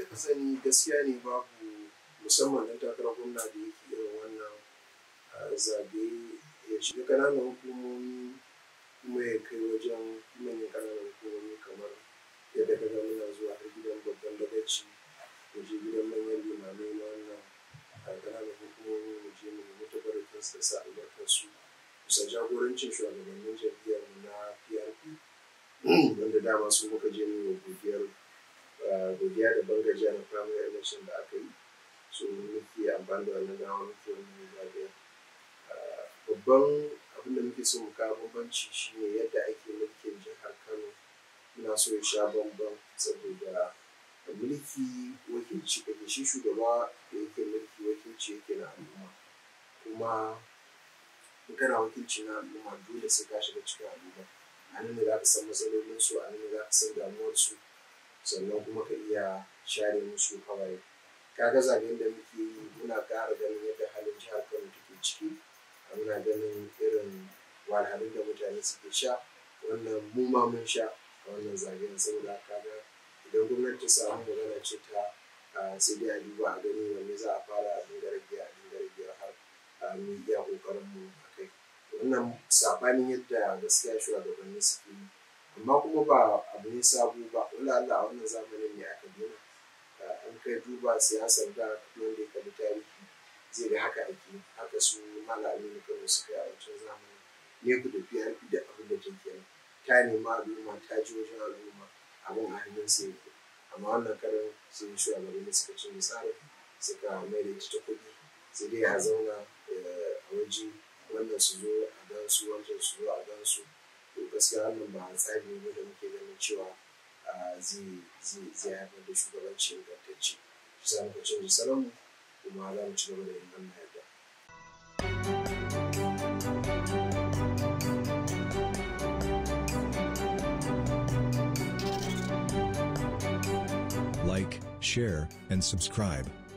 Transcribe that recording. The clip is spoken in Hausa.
ka sani gaskiya ne babu musamman ɗan takarar gwamna da yake irin wannan zaɓe ya shiga ƙananan hukumomi kuma ya kai wajen manyan ƙananan hukumomi kamar yadda ka ga muna zuwa har gidan babban dagaci mu je gidan manyan limamai na wannan ƙananan hukumomi mu je mu nemi tabarakin su da sa albarkar su bisa jagorancin shugabannin jam'iyyar mu na PRP wanda dama su muka je mu godiyar godiya da bangajiya na primary election da aka yi so muke amfani da wannan dama muke wannan zagaya babban abin da muke so mu kawo bambanci shine yadda ake mulkin jihar kano ina so ya sha bambam saboda mulki wakilci kake shi shugaba da yake mulki wakilci yake na al'umma kuma in kana wakilci na al'umma dole sai ka shiga cikin al'umma a nan ne za ka san matsalolinsu a nan ne za ka san damuwarsu sannan kuma ka iya share musu hawaye kaga zaben da muke yi muna ƙara ganin yadda halin jihar kano take ciki muna ganin irin wahalhalun da mutane suke sha wannan mu ma mun sha a wannan zaben saboda kaga idan gwamnati ta samu magana ce ta sai dai a duba a gani wanne za a fara a dinga rage a dinga rage har mu iya kokarin mu a kai wannan sabanin yadda gaskiya shugabanni suke yi amma kuma ba abu ne sabo ba wala Allah a wannan zamanin ne aka dena an kai duba siyasar da wanda ya kalli tarihi zai ga haka ake haka su malami na kano suka yi a wancan zamani ne ku da PRP da abin da take kenan ta nema al'umma ta ji wajen al'umma abin a hannun su yake amma wannan karan sai shugabanni suka ci tsarin suka mai da ita ta kuɗi sai dai a zauna a waje wannan su zo a gan su wancan su zo a gan su to gaskiya wannan ba tsari ne da muke ganin cewa zai haifar da shugabanci ingantacce shi sa muka canza salonmu kuma za mu ci gaba da yin wannan yadda. Like, share, and subscribe.